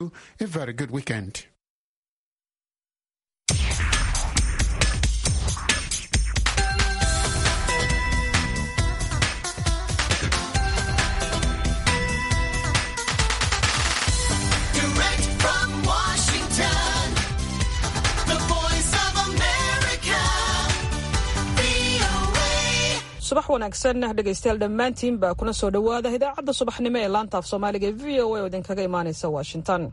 A very good weekend. Direct from Washington, the voice of America, VOA. subax wanaagsan dhegaystayaal dhammaantiin baa kuna soo dhowaada idaacadda subaxnimo ee laanta af soomaaliga ee v o a oo idinkaga imaanaysa washington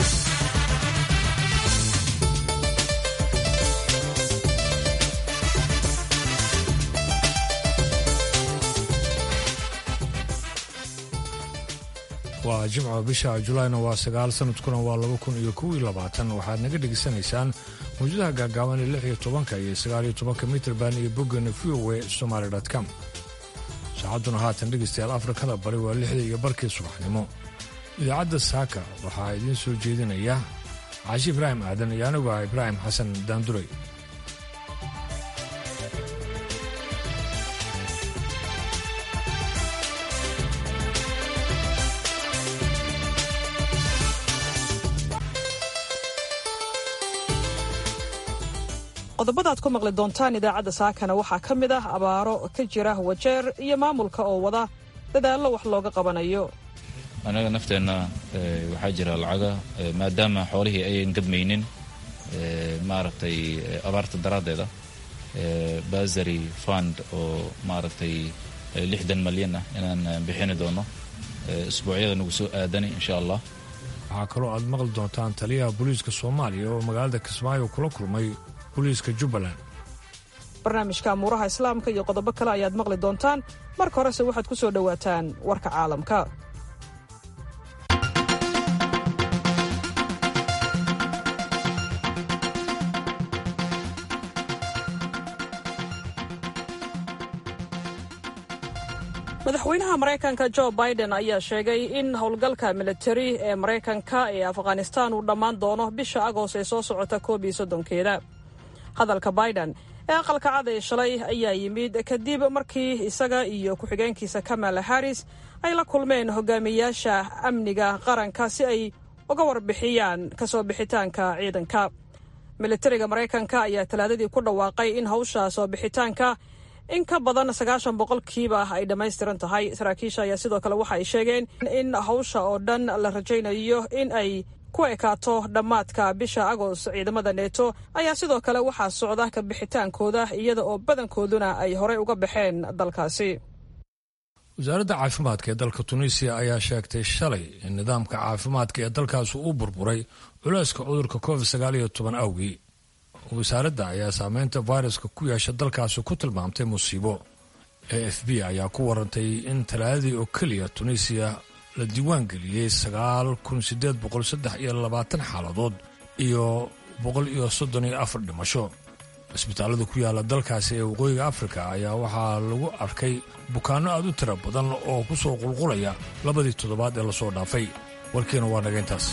waa jimco bisha julaayna waa sagaal sanadkuna waa laba kun iyo kow iyo labaatan waxaad naga dhegaysanaysaan mawjadaha gaagaaban ee lix iyo tobanka iyo sagaal iyo tobanka mitrban iyo boggana v o a somaali com saacadduna haatan dhegaystayaal afrikada bari waa lixda iyo barkii subaxnimo idaacadda saaka waxaa idiin soo jeedinaya caashi ibraahim aadan iyo anigu ah ibraahim xasan daanduray qodobada aad ku maqli doontaan idaacadda saakana waxaa ka mid ah abaaro ka jira wajeer iyo maamulka oo wada dadaallo wax looga qabanayo anaga nafteenna eh, waxaa jira lacaga eh, maadaama xoolihii ayan gadmaynin eh, maaragtay eh, abaarta daraaddeeda eh, basary fund oo maaragtay eh, lixdan malyan ah inaan eh, bixini doono eh, isbuucyada nagu soo aadani insha allah waxaa kaloo aad maqli doontaan taliyaha booliiska soomaaliya oo magaalada kismaayo kula kulmay booliiska jubbaland barnaamijka amuuraha islaamka iyo qodobo kale ayaad maqli doontaan marka horese waxaad ku soo dhowaataan warka caalamka madaxweynaha maraykanka jo biden ayaa sheegay in howlgalka militari ee maraykanka ee afghanistaan uu dhammaan doono bisha agost ee soo socota koob iyo soddonkeeda hadalka biden ee aqalka cad ee shalay ayaa yimid kadib markii isaga iyo ku-xigeenkiisa kamala harris ay la kulmeen hogaamiyaasha amniga qaranka si ay uga warbixiyaan kasoo bixitaanka ciidanka militariga maraykanka ayaa talaadadii ku dhawaaqay in hawsha soo bixitaanka in ka badan sagaashan boqolkiiba ay dhammaystiran tahay saraakiisha ayaa sidoo kale waxa ay sheegeen in hawsha oo dhan la rajaynayo in ay ku ekaato dhammaadka bisha agost ciidamada neeto ayaa sidoo kale waxaa socda ka bixitaankooda iyada oo badankooduna ay horey uga baxeen dalkaasi wasaaradda caafimaadka ee dalka tunisiya ayaa sheegtay shalay in nidaamka caafimaadka ee dalkaasi uu burburay culeyska cudurka covid sagaal iyo toban awgii wasaaradda ayaa saameynta fayraska ku yeesha dalkaasi ku tilmaamtay musiibo a f b ayaa ku warantay in talaadadii oo keliya tunisiya la diiwaan geliyey sagaal kun sideed boqol saddex iyo labaatan xaaladood iyo boqol iyo soddon iyo afar dhimasho cisbitaallada ku yaala dalkaasi ee waqooyiga afrika ayaa waxaa lagu arkay bukaanno aad u tira badan oo ku soo qulqulaya labadii toddobaad ee lasoo dhaafay warkiina waa naga intaas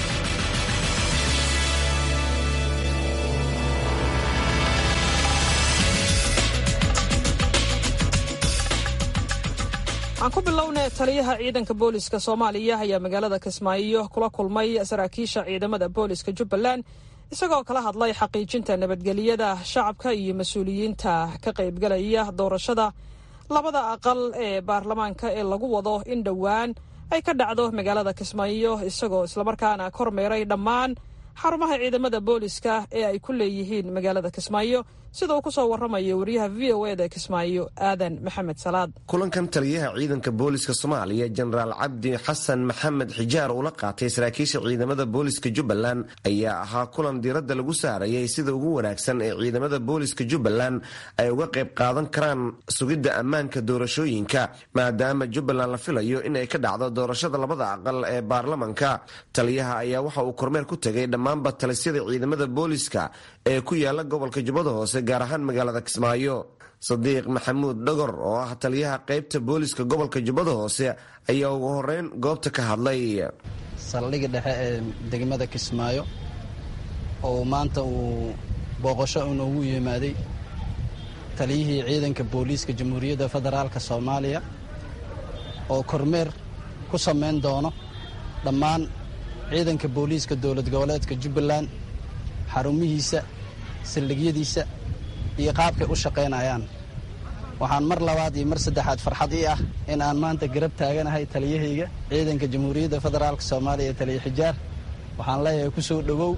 aan ku bilownay taliyaha ciidanka booliska soomaaliya ayaa magaalada kismaayo kula kulmay saraakiisha ciidamada booliska jubbaland isagoo kala hadlay xaqiijinta nabadgelyada shacabka iyo mas-uuliyiinta ka qaybgalaya doorashada labada aqal ee baarlamaanka ee lagu wado in dhowaan ay ka dhacdo magaalada kismaayo isagoo islamarkaana kormeeray dhammaan xarumaha ciidamada booliska ee ay ku leeyihiin magaalada kismaayo sida uu ku soo waramayo wariyaha v o eda kismaayo aadan maxamed salaad kulankan taliyaha ciidanka booliska soomaaliya jenaraal cabdi xasan maxamed xijaar uu la qaatay saraakiisha ciidamada booliska jubbaland ayaa ahaa kulan diiradda lagu saarayay sida ugu wanaagsan ee ciidamada booliska jubbaland ay uga qayb qaadan karaan sugidda ammaanka doorashooyinka maadaama jubbaland la filayo in ay ka dhacdo doorashada labada aqal ee baarlamanka taliyaha ayaa waxa uu kormeer ku tegay dhammaanba talisyada ciidamada booliska ee ku yaala gobolka jubbada hoose gaar ahaan magaalada kismaayo sadiiq maxamuud dhogor oo ah taliyaha qaybta booliska gobolka jubbada hoose ayaa ugu horeyn goobta ka hadlay saldhigga dhexe ee degmada kismaayo oo maanta uu booqasho inoogu yimaaday taliyihii ciidanka booliiska jamhuuriyadda federaalka soomaaliya oo kormeer ku samayn doono dhammaan ciidanka booliiska dowlad goboleedka jubbaland xarumihiisa saldhigyadiisa iyo qaabkay u shaqaynayaan waxaan mar labaad iyo mar saddexaad farxad ii ah in aan maanta garab taaganahay taliyahayga ciidanka jamhuuriyadda federaalk soomaaliya ee taliya xijaar waxaan leeyahay ku soo dhowow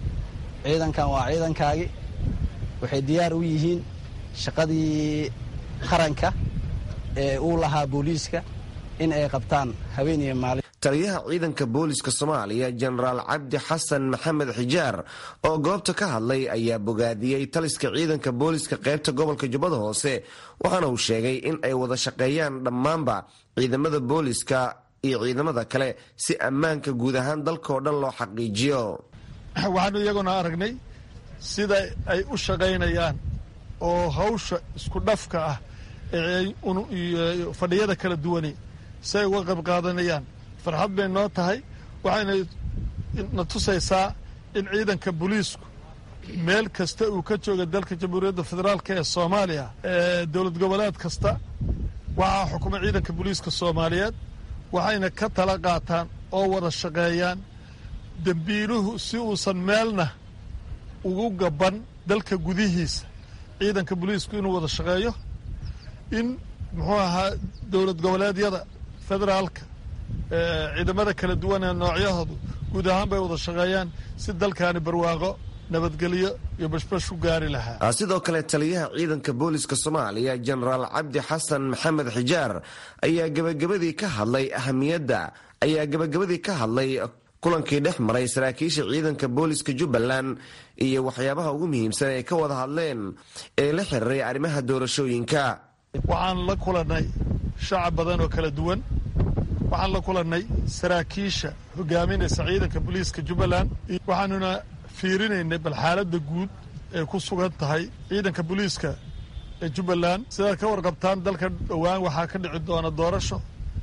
ciidankan waa ciidankaagi waxay diyaar u yihiin shaqadii qaranka ee uu lahaa booliiska in ay qabtaan habeen iyo maalin taliyaha ciidanka booliska soomaaliya jenaraal cabdi xasan maxamed xijaar oo goobta ka hadlay ayaa bogaadiyey taliska ciidanka booliska qaybta gobolka jubbada hoose waxaana uu sheegay in ay wada shaqeeyaan dhammaanba ciidamada booliska iyo ciidamada kale si ammaanka guud ahaan dalkao dhan loo xaqiijiyo waxaanu iyaguna aragnay sida ay u shaqaynayaan oo hawsha isku dhafka ah ee fadhiyada kala duwani si ay uga qayb qaadanayaan farxad bay noo tahay waxayna na tusaysaa in ciidanka booliisku meel kasta uu ka jooga dalka jamhuuriyadda federaalk ee soomaaliya ee dowlad goboleed kasta waxaa xukuma ciidanka booliiska soomaaliyeed waxayna ka tala qaataan oo wada shaqeeyaan dembiiluhu si uusan meelna ugu gaban dalka gudihiisa ciidanka booliisku inuu wada shaqeeyo in muxuu ahaa dowlad goboleedyada federaalka ciidamada kala duwan ee noocyahoodu guud ahaan bay wada shaqeeyaan si dalkaani barwaaqo nabadgelyo iyo bashbash u gaari lahaa sidoo kale taliyaha ciidanka booliska soomaaliya jenaraal cabdi xasan maxamed xijaar ayaa gebagabadii ka hadlay ahamiyadda ayaa gebagabadii ka hadlay kulankii dhex maray saraakiisha ciidanka booliska jubbaland iyo waxyaabaha ugu muhiimsan ay ka wada hadleen ee la xiriiray arrimaha doorashooyinka waxaan la kulannay shacab badan oo kala duwan waxaan la kulannay saraakiisha hogaaminaysa ciidanka booliiska jubbaland waxaanuna fiirinaynay bal xaaladda guud ee ku sugan tahay ciidanka booliiska ee jubbaland sidaad ka warqabtaan dalka dhowaan waxaa ka dhici doona doorasho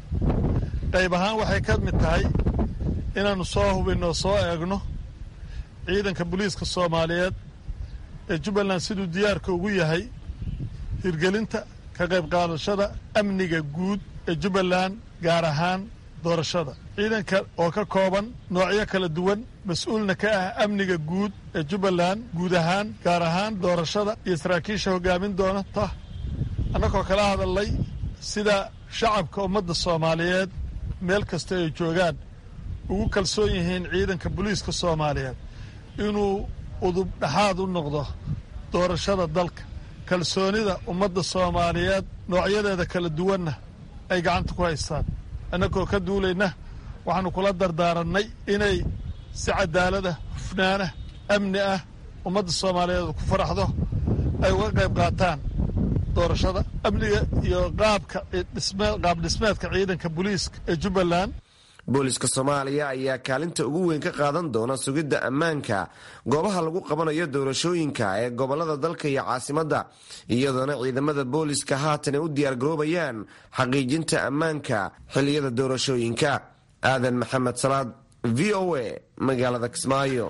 qayb ahaan waxay ka mid tahay inaannu soo hubinno soo eegno ciidanka booliiska soomaaliyeed ee jubbaland siduu diyaarka ugu yahay hirgelinta ka qayb qaadashada amniga guud ee jubbaland gaar ahaan doorashada ciidanka oo ka kooban noocyo kala duwan mas-uulna ka ah amniga guud ee jubbaland guud ahaan gaar ahaan doorashada iyo saraakiisha hogaamin doonata annagoo kala hadalnay sida shacabka ummadda soomaaliyeed meel kasta ay joogaan ugu kalsoon yihiin ciidanka booliiska soomaaliyeed inuu udub dhexaad u noqdo doorashada dalka kalsoonida ummadda soomaaliyeed noocyadeeda kala duwanna ay gacanta ku haystaan annagoo ka duulayna waxaannu kula dardaarannay inay si cadaalada hufnaana amni ah ummadda soomaaliyeed ku faraxdo ay uga qayb qaataan doorashada amniga iyo qaabka qaab dhismeedka ciidanka booliiska ee jubbaland booliska soomaaliya ayaa kaalinta ugu weyn ka qaadan doona sugidda ammaanka goobaha lagu qabanayo doorashooyinka ee gobolada dalka iyo caasimadda iyadoona ciidamada booliska haatan ay u diyaargaroobayaan xaqiijinta ammaanka xilliyada doorashooyinka aadan maxamed salaad v o a magaalada kismaayo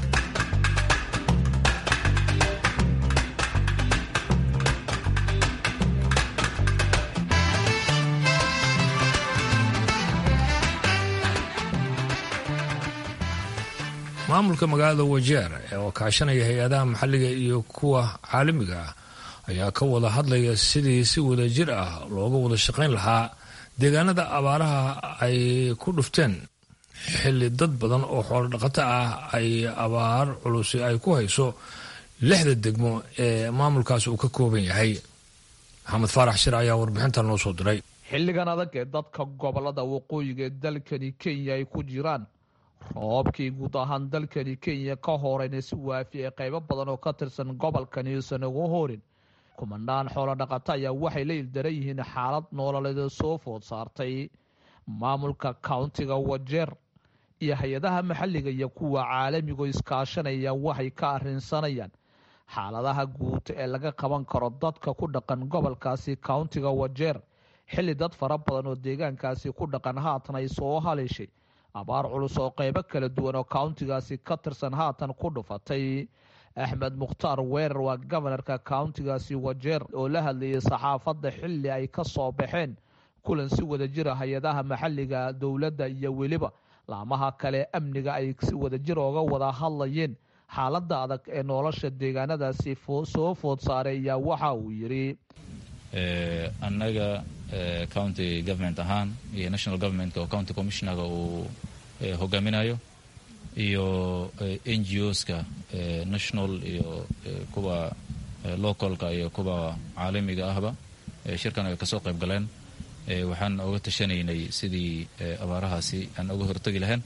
maamulka magaalada wajeer ee oo kaashanaya hay-adaha maxalliga iyo kuwa caalamiga ah ayaa ka wada hadlaya sidii si wada jir ah looga wada shaqayn lahaa deegaanada abaaraha ay ku dhufteen xilli dad badan oo xoolo dhaqato ah ay abaar culusi ay ku hayso lixda degmo ee maamulkaas uu ka kooban yahay maxamed faarax shir ayaa warbixintan noo soo diray xilligan adag ee dadka gobolada waqooyiga ee dalkani kenya ay ku jiraan roobkii guud ahaan dalkani kenya ka horeyna si waafi ee qaybo badan oo ka tirsan gobolkani uusan ugu horin kumanaan xoolo dhaqato ayaa waxay la ildaran yihiin xaalad noololeed soo food saartay maamulka countiga wajeer iyo hay-adaha maxalliga iyo kuwa caalamigo iskaashanaya waxay ka arrinsanayaan xaaladaha guud ee laga qaban karo dadka ku dhaqan gobolkaasi countiga wajeer xilli dad fara badan oo deegaankaasi ku dhaqan haatan ay soo haleeshay abaar culus oo qaybo kala duwan oo countigaasi ka tirsan haatan ku dhufatay axmed mukhtaar weerar waa gobanarka countigaasi wajeer oo la hadlayay saxaafadda xilli ay ka soo baxeen kulan si wada jira hay-adaha maxalliga dowladda iyo weliba laamaha kale amniga ay si wadajir ooga wada hadlayeen xaaladda adag ee nolosha deegaanadaasi soo food saaray ayaa waxa uu yidhi annaga county government ahaan iyo national governmentka oo county commissionerga uu hogaaminayo iyo n g oska national iyo kuwa localka iyo kuwa caalamiga ahba shirkan ay kasoo qayb galeen waxaan oga tashanaynay sidii abaarahaasi aan oga hortegi lahayn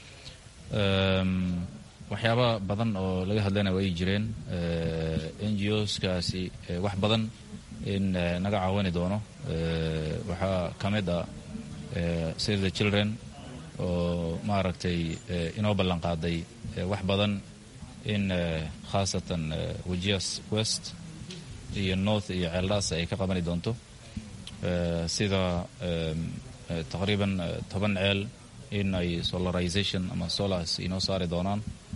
waxyaaba badan oo laga hadlayna way jireen n g oskaasi wax badan in naga caawini doono waxaa ka mid ah save the children oo maaragtay inoo ballan qaaday wax badan in khaasatan wajias west iyo north iyo ceeldhaas ay ka qabani doonto sida taqriiban toban ceel in ay solarization ama solars inoo saari doonaan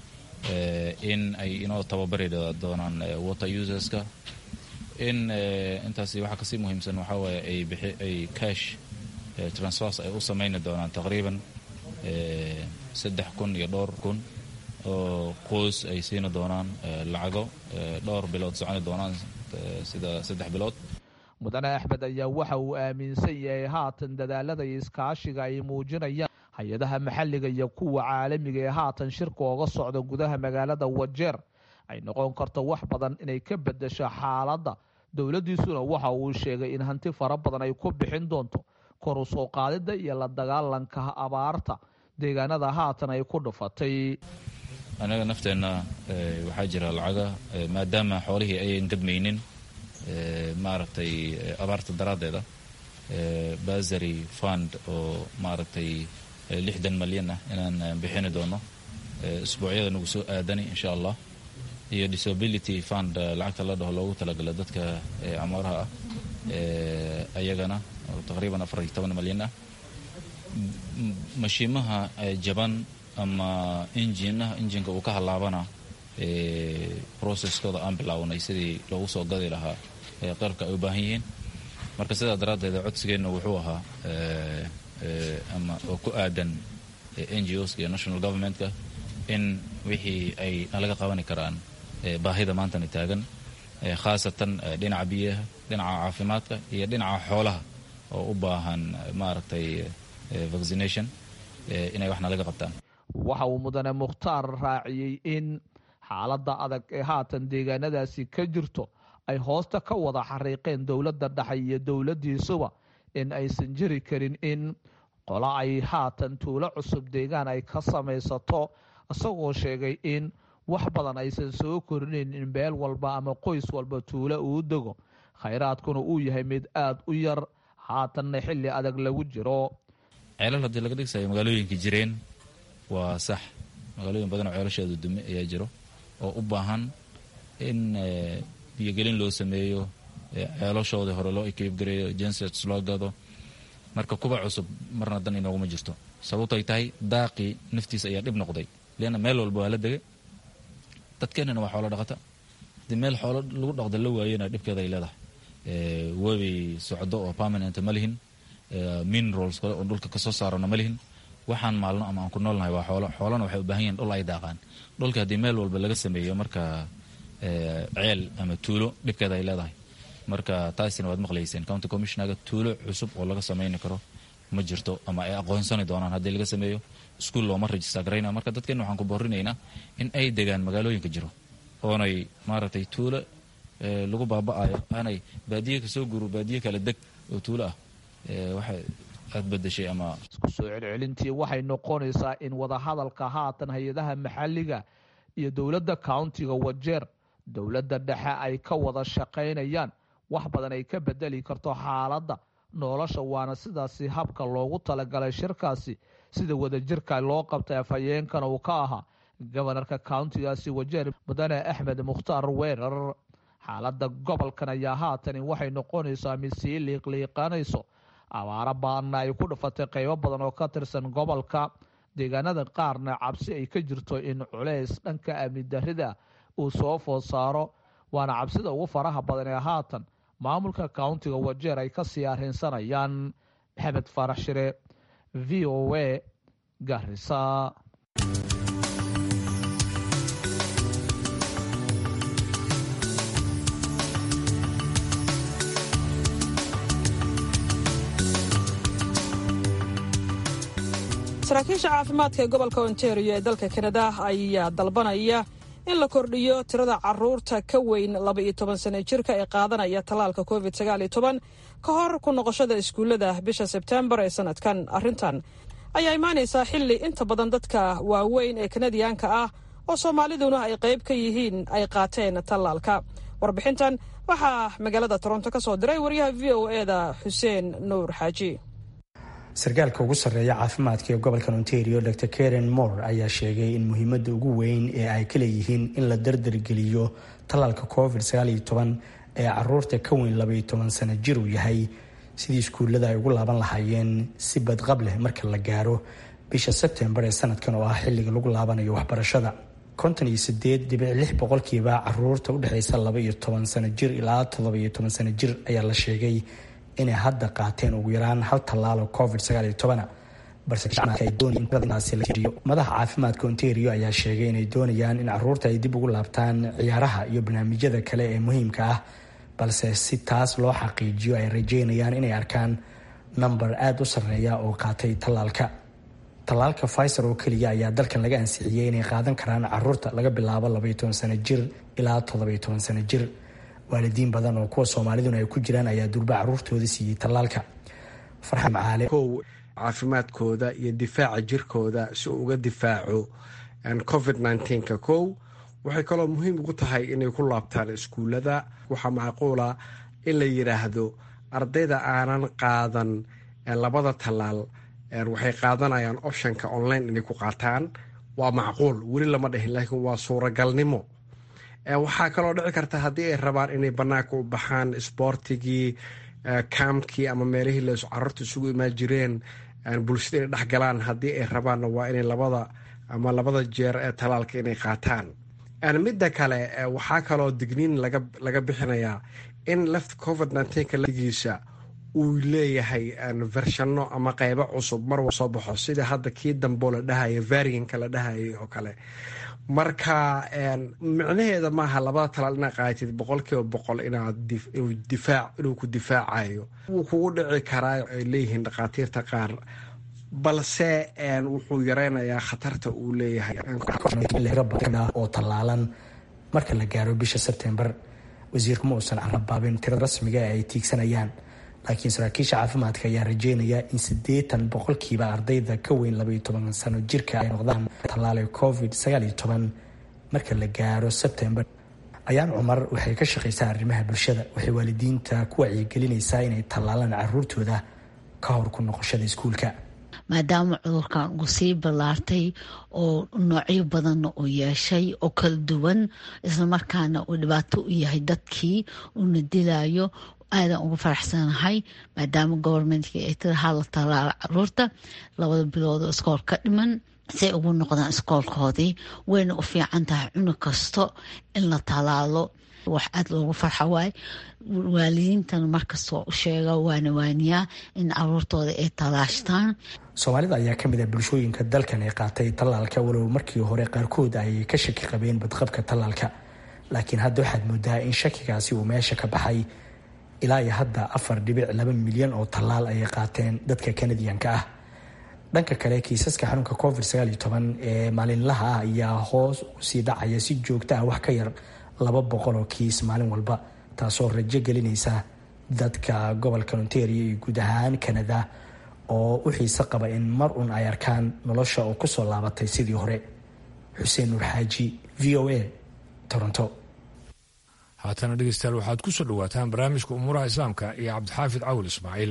in ay inoo tababari doonaan water userska in intaasi waxaa kasii muhiimsan waxaa waaye ay bixi ay cash transfers ay u samayni doonaan taqriiban saddex kun iyo dhowr kun oo qoys ay siini doonaan lacago dhowr bilood soconi doonaan sida saddex bilood mudane axmed ayaa waxa uu aaminsan yahay haatan dadaalada iyo iskaashiga ay muujinayaan hay-adaha maxalliga iyo kuwa caalamiga ee haatan shirka ooga socda gudaha magaalada wajeer ay noqon karto wax badan inay ka bedesho xaaladda dowladdiisuna waxa uu sheegay in hanti fara badan ay ku bixin doonto kor u soo qaadidda iyo la dagaalanka abaarta deegaanada haatan ay ku dhufatay annaga nafteenna waxaa jira lacaga maadaama xoolihii ayan gadmaynin maaragtay abaarta daraaddeeda basary fund oo maaragtay lixdan malyan ah inaan bixini doono isbuucyada nagu soo aadani insha allah iyo disability fund lacagta la dhaho loogu talagala dadka camooraha ah ayagana oo taqriiban afar iyo toban malyan ah mashiimaha jaban ama injinaha injinka uu ka halaabana processkooda aan bilaawnay sidii loogu soo gadi lahaa qalabka ay u baahan yihiin marka sidaa daraaddeed codsigeenna wuxuu ahaa ama oo ku aadan n g oska iyo national governmentka in wixii ay nalaga qabani karaan baahida maantana taagan khaasatan dhinaca biyaha dhinaca caafimaadka iyo dhinaca xoolaha oo u baahan maaragtay vaccination inay wax nalaga qabtaan waxa uu mudane mukhtaar raaciyey in xaaladda adag ee haatan deegaanadaasi ka jirto ay hoosta ka wada xariiqeen dowladda dhexe iyo dowladdiisuba in aysan jiri karin in qola ay haatan tuulo cusub deegaan ay ka samaysato isagoo sheegay in wax badan aysan soo korinayn in beel walba ama qoys walba tuulo uu dego khayraadkuna uu yahay mid aada u yar haatanna xilli adag lagu jiro ceelal haddii laga dhigsayo magaalooyinka jireen waa sax magaalooyin badan oo ceelasheedu dume ayaa jiro oo u baahan in biyogelin loo sameeyo ceelashoodii hore loo ekeybgareeyo jensets loo gado marka kuwa cusub marna dan inooguma jirto sababtoy tahay daaqii naftiisa ayaa dhib noqday leanna meel walba waa la degay dadkeennana waa xoolo dhaqata haddii meel xoolo lagu dhaqda la waayena dhibkeeda ay leedahay webi socdo oo permanent ma lihin minerals kale oo dhulka kasoo saarana ma lihin waxaan maalno ama aan ku noolnahay waa xoolo xoolana waxay u baahan yihin dhul ay daaqaan dhulka haddii meel walba laga sameeyo marka ceel ama tuulo dhibkeeda ay leedahay marka taasina waad maqlayseen county commissionerga tuulo cusub oo laga samayni karo ma jirto ama ay aqoonsani doonaan haddii laga sameeyo iskuol looma register garayna marka dadkeenna waxaan ku boorinaynaa in ay degaan magaalooyinka jiro oonay maaragtay tuulo lagu baaba'ayo aanay baadiye kasoo guro baadiye kala deg oo tuulo ah waxay aad bedeshay ama isku soo celcelintii waxay noqonaysaa in wadahadalka haatan hay-adaha maxalliga iyo dowladda countiga wajeer dowladda dhexe ay ka wada shaqaynayaan wax badan ay ka bedeli karto xaaladda nolosha waana sidaasi habka loogu talagalay shirkaasi sida wadajirka loo qabtay afhayeenkana uu ka ahaa gobanarka countigaasi wajeer mudane axmed mukhtaar weerar xaaladda gobolkan ayaa haatani waxay noqonaysaa mid sii liiqliiqanayso abaaro baanna ay ku dhufatay qaybo badan oo ka tirsan gobolka deegaanada qaarna cabsi ay ka jirto in culeys dhanka amni darrida uu soo food saaro waana cabsida ugu faraha badan ee haatan maamulka countiga wajeer ay kasii arrinsanayaan maxamed faarax shire v o a garisa saraakiisha caafimaadka ee gobolka ontario ee dalka kanada ayaa dalbanaya in la kordhiyo tirada caruurta ka weyn laba iyo toban sano jirka ee qaadanaya tallaalka covid sagaal iyo toban ka hor ku noqoshada iskuullada bisha sebtembar ee sanadkan arrintan ayaa imaanaysaa xilli inta badan dadka waaweyn ee kanadiyaanka ah oo soomaaliduna ay qayb ka yihiin ay qaateen tallaalka warbixintan waxaa magaalada toronto ka soo diray wariyaha v o eda xuseen nuur xaaji sarkaalka ugu sarreeya caafimaadka ee gobolka ontario dr karen moore ayaa sheegay in muhiimadda ugu weyn ee ay ka leeyihiin in la dardargeliyo tallaalka covid ee caruurta ka weyn labaiyo toban sano jir uu yahay sidii iskuullada ay ugu laaban lahaayeen si badqab leh marka la gaaro bisha sebtembar ee sanadkan oo ah xilliga lagu laabanayo waxbarashada konton iyo sideed dhibic lix boqolkiiba caruurta udhexeysa laba iyo toban sano jir ilaa toddoba iyo toban sano jir ayaa la sheegay inay hadda qaateen ugu yaraan hal tallaalo covid madaxa caafimaadka ontario ayaa sheegay inay doonayaan in caruurta ay dib ugu laabtaan ciyaaraha iyo barnaamijyada kale ee muhiimka ah balse si taas loo xaqiijiyo ay rajeynayaan inay arkaan namber aada u sarreeya oo qaatay tallaalka tallaalka fiser oo keliya ayaa dalkan laga ansixiyey inay qaadan karaan caruurta laga bilaabo labaiyo toban sano jir ilaa toddobiyo toban sano jir waalidiin badan oo kuwa soomaaliduna ay ku jiraan ayaa durba caruurtooda siiyey tallaalka farxan macaale kow caafimaadkooda iyo difaaca jirkooda si uu uga difaaco covid nka kow waxay kaloo muhiim ugu tahay inay ku laabtaan iskuullada waxaa macquula in la yidhaahdo ardayda aanan qaadan labada tallaal waxay qaadanayaan optionka online inay ku qaataan waa macquul weli lama dhihin laakiin waa suuragalnimo waxaa kaloo dhici karta haddii ay rabaan inay banaanka u baxaan isboortigii kaamkii ama meelihii la carruurta isugu imaan jireen bulshada inay dhexgalaan haddii ay rabaanna waa inay labada ama labada jeer ee talaalka inay qaataan midda kale waxaa kaloo digniin laga bixinayaa in left covid ngiisa uu leeyahay vershano ama qeybo cusub mar soo baxo sida hadda kii damboo la dhahaya varianka la dhahayay oo kale marka micnaheeda maaha labada talaal inaad qaatid boqolkiiba boqol inuu ku difaacayo wuu kugu dhici karaa ay leeyihiin dhakhaatiirta qaar balse wuxuu yareynayaa khatarta uu leeyahay oo tallaalan marka la gaaro bisha sebtembar wasiirku ma uusan carabaabin tiro rasmiga ee ay tiigsanayaan laakiin saraakiisha caafimaadka ayaa rajeynaya in siddeetan boqolkiiba ardayda ka weyn labaiyo toban sano jirka ay noqdaan tallaale covid sagaaliyo toban marka la gaaro sebtembar ayaan cumar waxay ka shaqaysaa arrimaha bulshada waxay waalidiinta ku wacyigelinaysaa inay tallaalaan caruurtooda ka hor ku noqoshada iskuulka maadaama cudurkan uu sii ballaartay oo noocyo badanna uu yeeshay oo kala duwan islamarkaana uu dhibaato u yahay dadkii uuna dilayo aadan uga faraxsanahay maadaama gobormentkii ay tiri hala talaala caruurta labada bilood oo iskool ka dhiman say ugu noqdaan iskoolkoodii wayna u fiican tahay cunug kasto in la talaalo wax aada loogu farxa waay waalidiintana markastoo u sheega waana waaniyaa in caruurtooda ay talaashtaan soomaalida ayaa kamid ah bulshooyinka dalkan ee qaatay tallaalka walow markii hore qaarkood ay ka shaki qabeen badqabka tallaalka laakiin hadda waxaad moodaa in shakigaasi uu meesha ka baxay ilaa iyo hadda afar dhibic laba milyan oo tallaal ayay qaateen dadka kanadiyanka ah dhanka kale kiisaska xanuunka covid sagaaliyo toban ee maalinlaha ah ayaa hoos usii dhacaya si joogta ah wax ka yar laba boqol oo kiis maalin walba taasoo rajo gelinaysa dadka gobolka ontario iyo guud ahaan kanada oo u xiise qaba in mar un ay arkaan nolosha oo kusoo laabatay sidii hore xuseen nuur xaaji v o a toronto haatana dhegeystayaal waxaad ku soo dhowaataan barnaamijka umuuraha islaamka iyo cabdixaafid cawil ismaaciil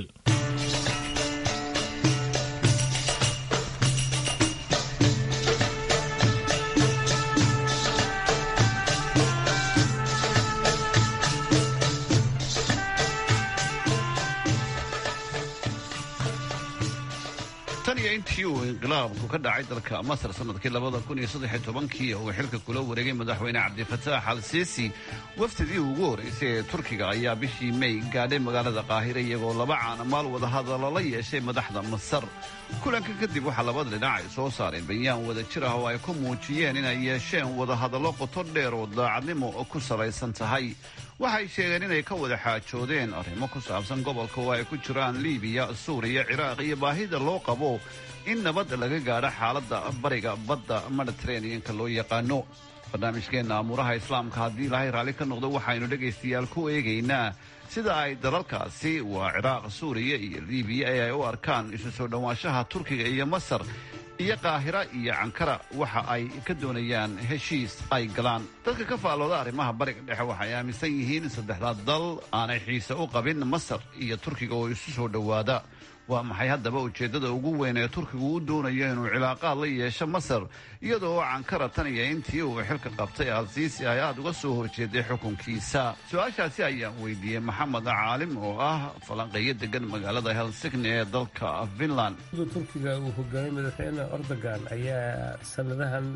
tan iyo intii uu inqilaabku ka dhacay dalka masar sanadkii labada kun iyo saddex iyo tobankii uu xilka kula wareegay madaxweyne cabdifataax al siisi wafdidii ugu horreysay ee turkiga ayaa bishii may gaadhay magaalada qaahire iyagoo laba caanamaal wadahadallo la yeeshay madaxda masar kulanka kadib waxaa labada dhinac ay soo saareen bayaan wada jir ah oo ay ku muujiyeen inay yeesheen wadahadallo qoto dheer oo daacadnimo ku salaysan tahay waxay sheegeen inay ka wada xaajoodeen arrimo ku saabsan gobolka oo ay ku jiraan liibiya suuriya ciraaq iyo baahida loo qabo in nabad laga gaadho xaaladda bariga badda mediteraneanka loo yaqaano barnaamijkeenna amuuraha islaamka haddii ilaahay raalli ka noqdo waxaynu dhegaystayaal ku eegaynaa sida ay dalalkaasi waa ciraaq suuriya iyo liibiya ee ay u arkaan isu soo dhowaanshaha turkiga iyo masar iyo qaahira iyo cankara waxa ay ka doonayaan heshiis ay galaan dadka ka faallooda arrimaha bariga dhexe waxay aaminsan yihiin in saddexdaa dal aanay xiise u qabin masar iyo turkiga oo isu soo dhowaada waa maxay haddaba ujeeddada ugu weyn ee turkigu u doonayo inuu cilaaqaad la yeesho masar iyadoo cankara tan iyo intii uu xilka qabtay alsiisi ay aada uga soo horjeeday xukunkiisa su-aashaasi ayaan weydiiyey maxamed caalim oo ah falanqeeyo degan magaalada helsigni ee dalka finland turkiga uu hogaamay madaxweyne erdogan ayaa sanadahan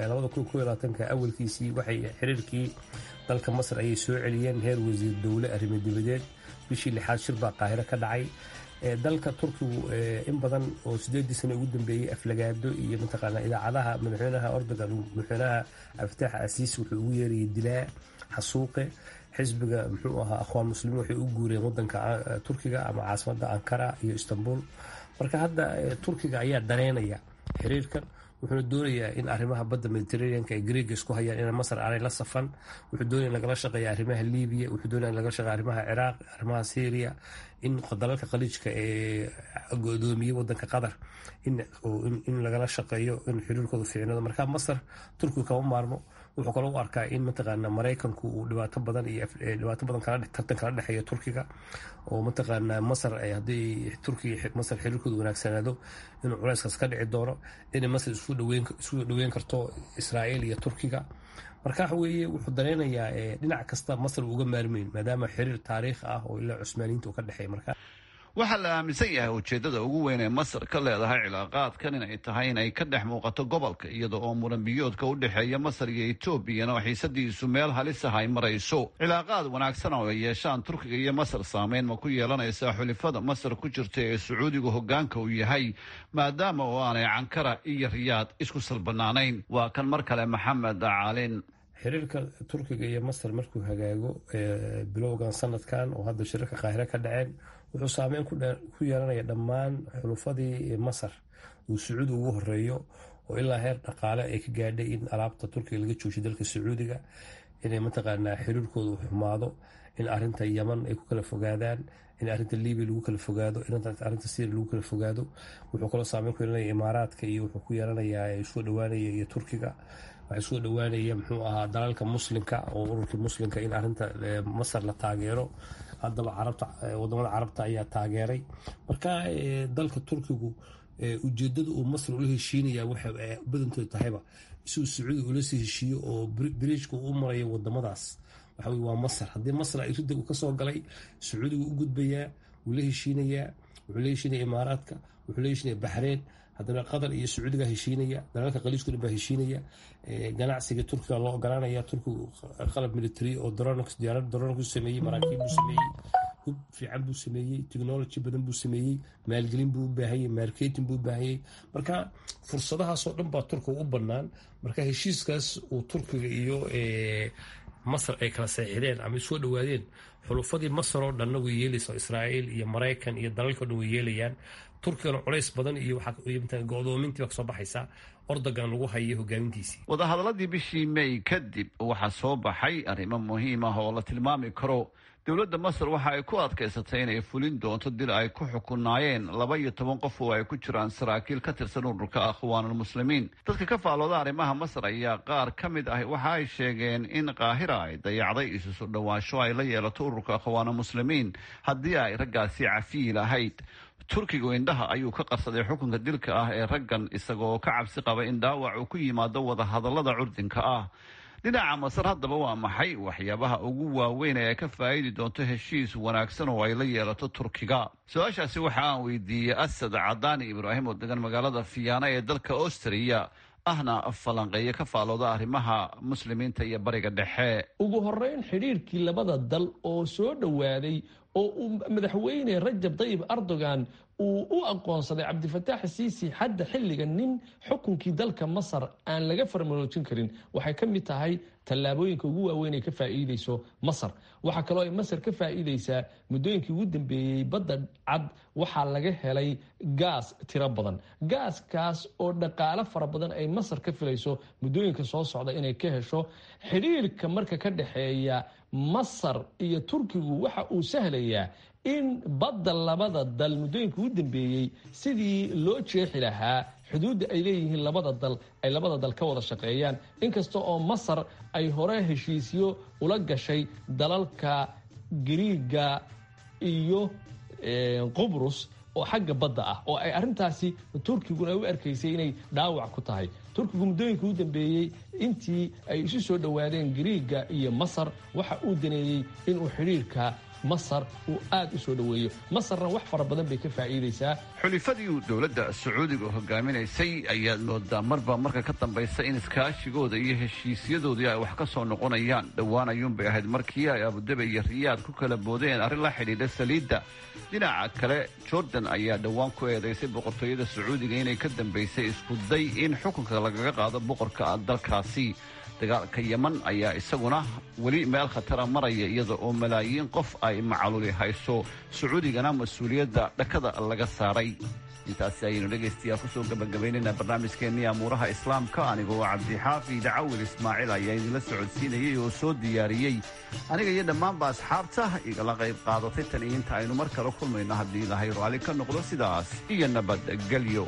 ka awalkiisii waxay xiriirkii dalka masar ayay soo celiyeen heer wasiir dowle arrimo dibadeed bishii lixaad shir baa qaahiro ka dhacay dalka turkigu in badan oo sideedii sano ugu dambeeyey aflagaado iyo mataqaanaa idaacadaha madaxweynaha erdogan madaxweynaha cabdifatax asiis wuxuu ugu yeerayay dilaa xasuuqe xisbiga muxuu ahaa akhwaan muslimiin waxay u guureen wadanka turkiga ama caasimada ankara iyo istanbul marka hadda turkiga ayaa daneynaya xiriirkan wuxuuna doonayaa in arrimaha badda mediteraneanka ee greega isku hayaan in masar aanay la safan wuxuu doonaya lagala shaqeeya arrimaha libiya wuxuu doonaya lagala shaqeeya arrimaha ciraaq arrimaha syria in dalalka khaliijka ee godoomiyey wadanka qatar in lagala shaqeeyo in xiriirkooda fiicnado marka masar turkiga kama maarmo wuxuu kaloo u arkaa in mataqaana maraykanku uu dhibaato badan iyo dhibaato badan kala tartan kala dhexeeya turkiga oo mataqaana masar ay haddii turkiga masar xiriirkooda wanaagsanaado inuu culeyskaas ka dhici doono inay masar isu dhaweyn isu dhaweyn karto israa'iil iyo turkiga marka waxa weeye wuxuu danaynayaa dhinac kasta masar uga maarmeyn maadaama xiriir taariikh ah oo ilaa cusmaaniyiinta uu ka dhexeeya marka waxaa la aaminsan yahay ujeeddada ugu weyn ee masar ka leedahay cilaaqaadkan inay tahay inay ka dhex muuqato gobolka iyada oo muranbiyoodka u dhexeeya masar iyo etoobiyana oo xiisadiisu meel halis ah ay marayso cilaaqaad wanaagsan oo ay yeeshaan turkiga iyo masar saameyn ma ku yeelanaysaa xulifada masar ku jirta ee sacuudigu hoggaanka uu yahay maadaama oo aanay cankara iyo riyaad isku salbanaanayn waa kan mar kale maxamed caalin xiriirka turkiga iyo masar markuu hagaago bilowgan sanadkan oo hadda shirarka qaahire ka dhaceen wuxuu saameyn ku yeelanaya dhammaan xulufadii masar uu sacuudi ugu horeeyo oo ilaa heer dhaqaale ay ka gaadhay in alaabta turkiga laga joojiyo dalka sacuudiga inay mataqaanaa xiriirkooda xumaado in arinta yaman ay ku kala fogaadaan in arinta libiya lagu kala fogaado in arinta syria lagu kala fogaado wuxuu kaloo saameyn ku yeelanaya imaaraadka iyo wuxuu ku yeelanayaa soo dhawaanaya iyo turkiga waxay soo dhawaanaya muxuu ahaa dalalka muslimka oo ururkii muslimka in arinta masar la taageero haddaba carabta wadamada carabta ayaa taageeray marka dalka turkigu ujeedada uu masar ula heshiinaya waxa badantood tahayba si uu sacuudi ula sii heshiiyo oo biriijka u marayo wadamadaas waxa waa masar haddii masar ay ridda uu kasoo galay sacuudiga u gudbayaa wuu la heshiinayaa wuxuu la heshiinaya imaaraadka wuxuu la heshiinaya baxreyn haddana qatar iyo sacuudiga heshiinaya dalalka khaliijkuna baa heshiinaya ganacsiga turkiga loo ogolaanaya turkigu qalab military oo diyaarad daroon ku sameeyey maraakiib buu sameeyey hub fiican buu sameeyey technology badan buu sameeyey maalgelin buu u baahanyay marketing buu u baahanyay marka fursadahaasoo dhan baa turkiga u bannaan marka heshiiskaas uu turkiga iyo masar ay kala seexideen ama soo dhawaadeen xulufadii masar oo dhanna way yeelaysa israa'iil iyo maraykan iyo dalalka o dhan way yeelayaan turkigana culays badan iyo go-doomintii baa kasoo baxaysa ordogan lagu hayay hogaamintiisii wadahadaladii bishii may kadib waxaa soo baxay arrimo muhiim ah oo la tilmaami karo dowladda masar waxa ay ku adkaysatay inay fulin doonto dil ay ku xukunaayeen laba iyo toban qof oo ay ku jiraan saraakiil ka tirsan ururka akhwaanulmuslimiin dadka ka faallooda arrimaha masar ayaa qaar ka mid ah waxa ay sheegeen in qaahira ay dayacday isu soo dhowaansho ay la yeelato ururka akhwaanulmuslimiin haddii ay raggaasi cafiyi lahayd turkigu indhaha ayuu ka qarsaday xukunka dilka ah ee raggan isagoo ka cabsi qaba in dhaawac uu ku yimaado wadahadallada curdinka ah dhinaca masar haddaba waa maxay waxyaabaha ugu waaweyn ee ay ka faa'iidi doonto heshiis wanaagsan oo ay la yeelato turkiga su-aashaasi waxa aan weydiiyey asad cadaani ibraahim oo degan magaalada fiyaana ee dalka austriya ahna falanqeeyo ka faalooda arrimaha muslimiinta iyo bariga dhexe ugu horeyn xidhiirkii labada dal oo soo dhowaaday oo uu madaxweyne rajab tayyib erdogan uu u aqoonsaday cabdifataax siisi hadda xilliga nin xukunkii dalka masar aan laga farmaroojin karin waxay ka mid tahay tallaabooyinka ugu waaweyn ay ka faa'iideyso masar waxaa kaloo ay masar ka faa'iideysaa muddooyinkii ugu dambeeyey badda cad waxaa laga helay gaas tiro badan gaaskaas oo dhaqaalo fara badan ay masar ka filayso muddooyinka soo socda inay ka hesho xidhiirka marka ka dhexeeya masar iyo turkigu waxa uu sahlayaa in badda labada dal muddooyinka ugu dambeeyey sidii loo jeexi lahaa xuduudda ay leeyihiin labada dal ay labada dal ka wada shaqeeyaan inkasta oo masar ay hore heshiisyo ula gashay dalalka gariiga iyo qubrus oo xagga badda ah oo ay arrintaasi turkiguna u arkaysay inay dhaawac ku tahay turkigu muddooyinka u dambeeyey intii ay isu soo dhowaadeen gariiga iyo masar waxa uu daneeyey inuu xidhiirka masar uu aada u soo dhoweeyo masarna wax fara badan bay ka faa'iideysaa xulifadii uu dowladda sacuudiga hogaaminaysay ayaad moodaa marba marka ka dambaysa in iskaashigooda iyo heshiisyadoodii ay wax ka soo noqonayaan dhowaan ayuunbay ahayd markii ay abudabi iyo riyaad ku kala boodeen arrin la xidhiidha saliidda dhinaca kale jordan ayaa dhowaan ku eedaysay boqortooyada sacuudiga inay ka dambaysay isku day in xukunka lagaga qaado boqorka dalkaasi dagaalka yeman ayaa isaguna weli meel khatara maraya iyada oo malaayiin qof ay macaluli hayso sacuudigana mas-uuliyadda dhakada laga saaray intaasi ayaynu dhegaystayaal kusoo gabagabaynaynaa barnaamijkeennii amuuraha islaamka anigoo cabdixaafi dacawil ismaaciil ayaa idinla socodsiinayay oo soo diyaariyey aniga iyo dhammaanba asxaabta igala qayb qaadatay tan iyo inta aynu mar kale kulmayno haddii ilaahay raalli ka noqdo sidaas iyo nabadgelyo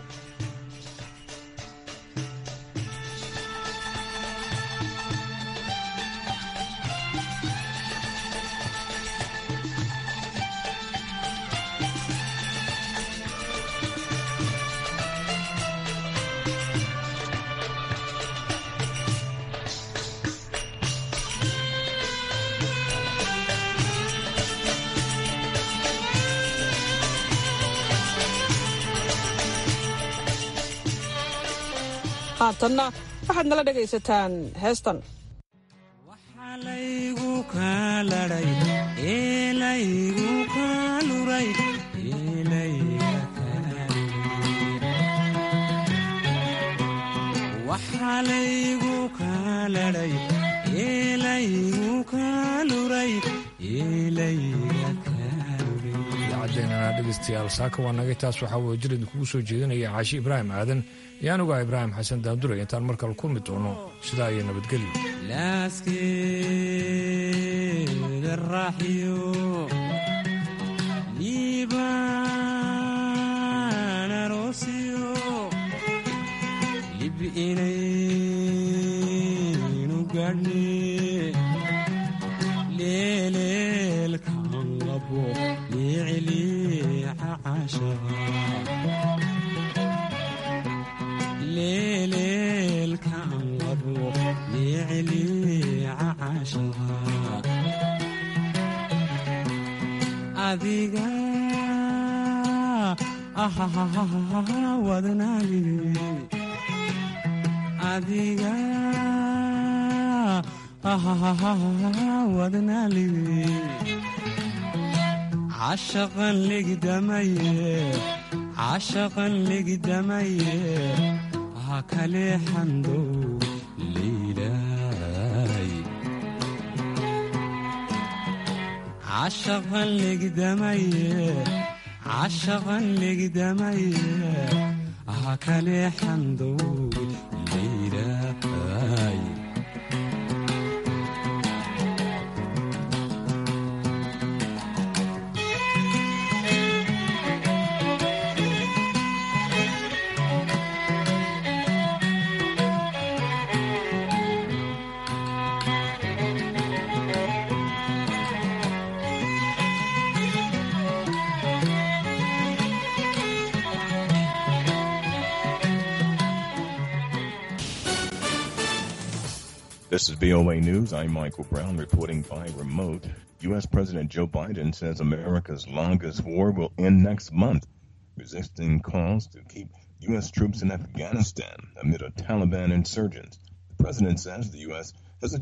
haatanna waxaad nala dhegaysataan heestan idaacaddeena dhegeystayaal saaka waa naga taas waxaa wada jir idinkugu soo jeedinaya caashi ibraahim aadan iyo anugu ah ibraahim xasan daanduray intaan mar kale kulmi doono sidaa iyo nabadgelyo laaskeeda raaxiyo liibaan aroosiyo lib inaynu gaadhne leeleelkan labo liiciliica cashaqa leeleelkan labo liiciliica cashaqa adiga ahahahaha wadnaagine adiga ahahahaha wadnaalige cashaqan legdamaye cashaqan legdamaye ha kale xandow liilay cashaqan legdamaye cashaqan legdamaye ha kale xandow liilay This is VOA News. I'm Michael Brown reporting by remote. U.S. President Joe Biden says America's longest war will end next month, resisting calls to keep U.S. troops in Afghanistan amid a Taliban insurgents. The president says the U.S.